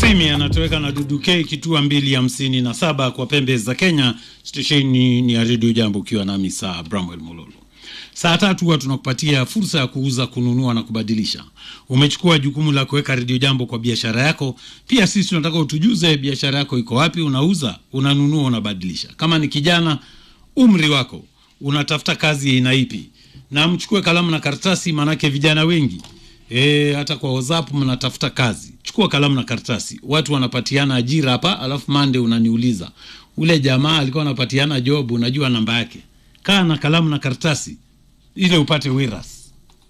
Simi anatoweka na Dudu K kitua mbili hamsini na saba kwa pembe za Kenya. Stesheni ni ya redio Jambo, ukiwa nami saa Bramwell Mololo. Saa tatu huwa tunakupatia fursa ya kuuza, kununua na kubadilisha. Umechukua jukumu la kuweka redio Jambo kwa biashara yako. Pia sisi tunataka utujuze biashara yako iko wapi, unauza, unanunua, unabadilisha. Kama ni kijana, umri wako, unatafuta kazi aina ipi, na mchukue kalamu na karatasi, maanake vijana wengi E, hata kwa WhatsApp mnatafuta kazi, chukua kalamu na karatasi. Watu wanapatiana ajira hapa, alafu mande unaniuliza ule jamaa alikuwa anapatiana job, unajua namba yake. Kaa na kalamu na karatasi ili upate wiras.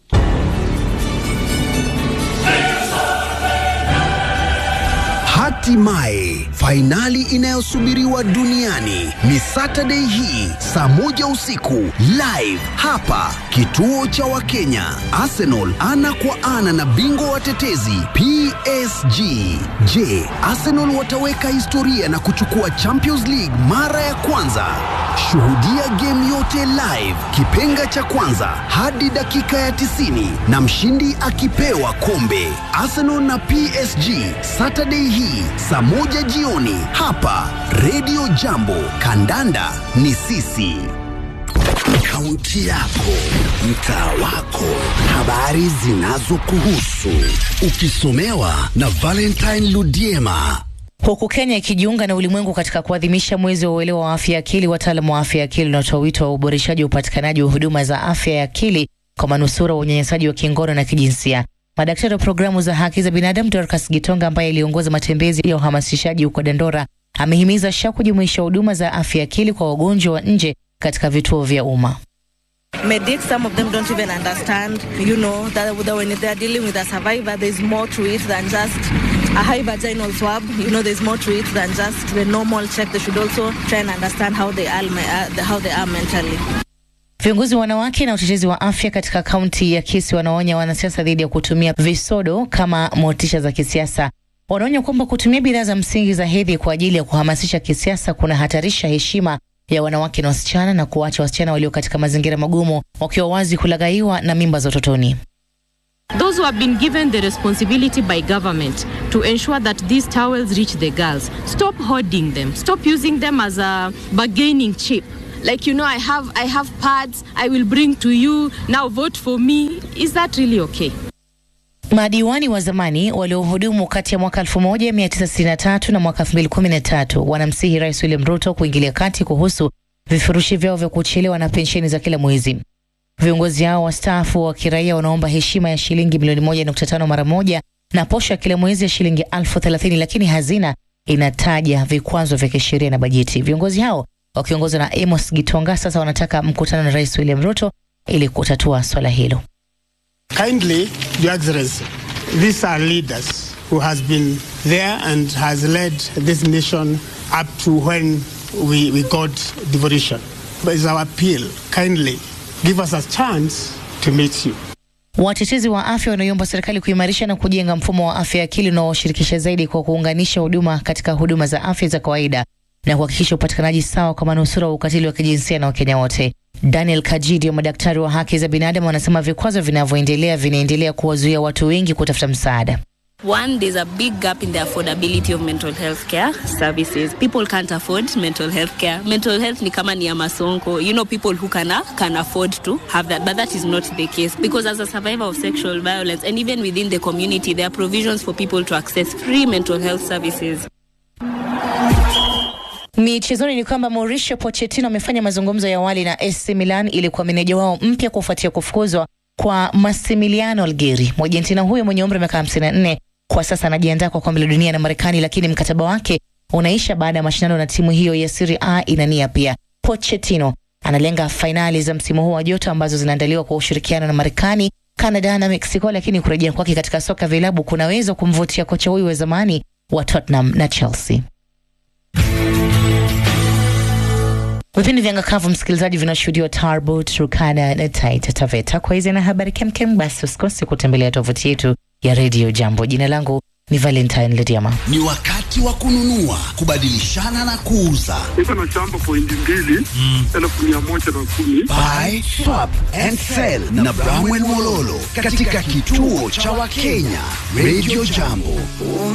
Hatimaye fainali inayosubiriwa duniani ni Saturday hii saa moja usiku live hapa kituo cha Wakenya. Arsenal ana kwa ana na bingwa watetezi PSG. Je, Arsenal wataweka historia na kuchukua Champions League mara ya kwanza? Shuhudia game yote live, kipenga cha kwanza hadi dakika ya 90 na mshindi akipewa kombe. Arsenal na PSG Saturday hii saa moja jioni hapa Radio Jambo. Kandanda ni sisi. Kaunti yako, mtaa wako, habari zinazokuhusu, ukisomewa na Valentine Ludiema. Huku Kenya ikijiunga na ulimwengu katika kuadhimisha mwezi wa uelewa wa afya ya akili, wataalamu wa afya ya akili wanatoa wito wa uboreshaji wa upatikanaji wa huduma za afya ya akili kwa manusura wa unyanyasaji wa kingono na kijinsia. Madaktari wa programu za haki za binadamu Dorcas Gitonga, ambaye aliongoza matembezi ya uhamasishaji huko Dandora, amehimiza SHA kujumuisha huduma za afya ya akili kwa wagonjwa wa nje katika vituo vya umma. Medics, some of them don't even understand, you know, that, that when they're dealing with a survivor, there's more to it than just a high vaginal swab. You know, there's more to it than just the normal check. They should also try and understand how they are, uh, how they are mentally. Viongozi wa wanawake na utetezi wa afya katika kaunti ya Kisii wanaonya wanasiasa dhidi ya kutumia visodo kama motisha za kisiasa. Wanaonya kwamba kutumia bidhaa za msingi za hedhi kwa ajili ya kuhamasisha kisiasa kunahatarisha heshima ya wanawake na wasichana na kuwacha wasichana walio katika mazingira magumu wakiwa wazi kulaghaiwa na mimba za utotoni. Those who have been given the responsibility by government to ensure that these towels reach the girls, stop hoarding them. Stop using them as a bargaining chip. Like, you know, I have, I have pads, I will bring to you, now vote for me. Is that really okay? Madiwani wa zamani waliohudumu kati ya mwaka 1963 na mwaka 2013 wanamsihi Rais William Ruto kuingilia kati kuhusu vifurushi vyao vya kuchelewa na pensheni za kila mwezi. Viongozi hao wastaafu wa kiraia wanaomba heshima ya shilingi milioni 1.5 mara moja na posho ya kila mwezi ya shilingi elfu thelathini, lakini hazina inataja vikwazo vya kisheria na bajeti. Viongozi hao wakiongozwa na Amos Gitonga sasa wanataka mkutano na Rais William Ruto ili kutatua swala hilo. Kindly, Your Excellency, these are leaders who has been there and has led this nation up to when we, we got devolution. But it's our appeal, kindly give us a chance to meet you. Watetezi wa afya wanaiomba serikali kuimarisha na kujenga mfumo wa afya ya akili unaowashirikisha zaidi kwa kuunganisha huduma katika huduma za afya za kawaida na kuhakikisha upatikanaji sawa kwa manusura wa ukatili wa kijinsia na Wakenya wote. Daniel Kajidi wa madaktari wa haki za binadamu wanasema vikwazo vinavyoendelea vinaendelea kuwazuia watu wengi kutafuta msaada. One, there's a big gap in the affordability of mental health care services. People can't afford mental health care. Mental health ni kama ni ya masonko. You know, people who can, can afford to have that, but that is not the case. Because as a survivor of sexual violence, and even within the community, there are provisions for people to access free mental health services. Michezoni ni kwamba Mauricio Pochettino amefanya mazungumzo ya awali na AC Milan ili kuwa meneja wao mpya kufuatia kufukuzwa kwa Massimiliano Algheri. Mwargentina huyo mwenye umri wa miaka 54 kwa sasa anajiandaa kwa kombe la dunia na Marekani, lakini mkataba wake unaisha baada ya mashindano na timu hiyo ya Serie A inania. Pia Pochettino analenga fainali za msimu huu wa joto ambazo zinaandaliwa kwa ushirikiano na Marekani, Canada na Mexico, lakini kurejea kwake katika soka vilabu kunaweza kumvutia kocha huyu wa zamani wa Tottenham na Chelsea. Vipindi vya ngakavu msikilizaji, vinashuhudiwa Tarbo, Turkana na Taita Taveta. Kwa hizi na habari kemkem, basi usikose kutembelea tovuti yetu ya redio Jambo. Jina langu ni Valentine Lediama. Ni wakati wa kununua, kubadilishana na kuuza. Niko na shamba pointi mbili elfu mia moja na kumi. Buy, swap and sell na Bramwell Mololo katika kituo cha Wakenya Radio Jambo.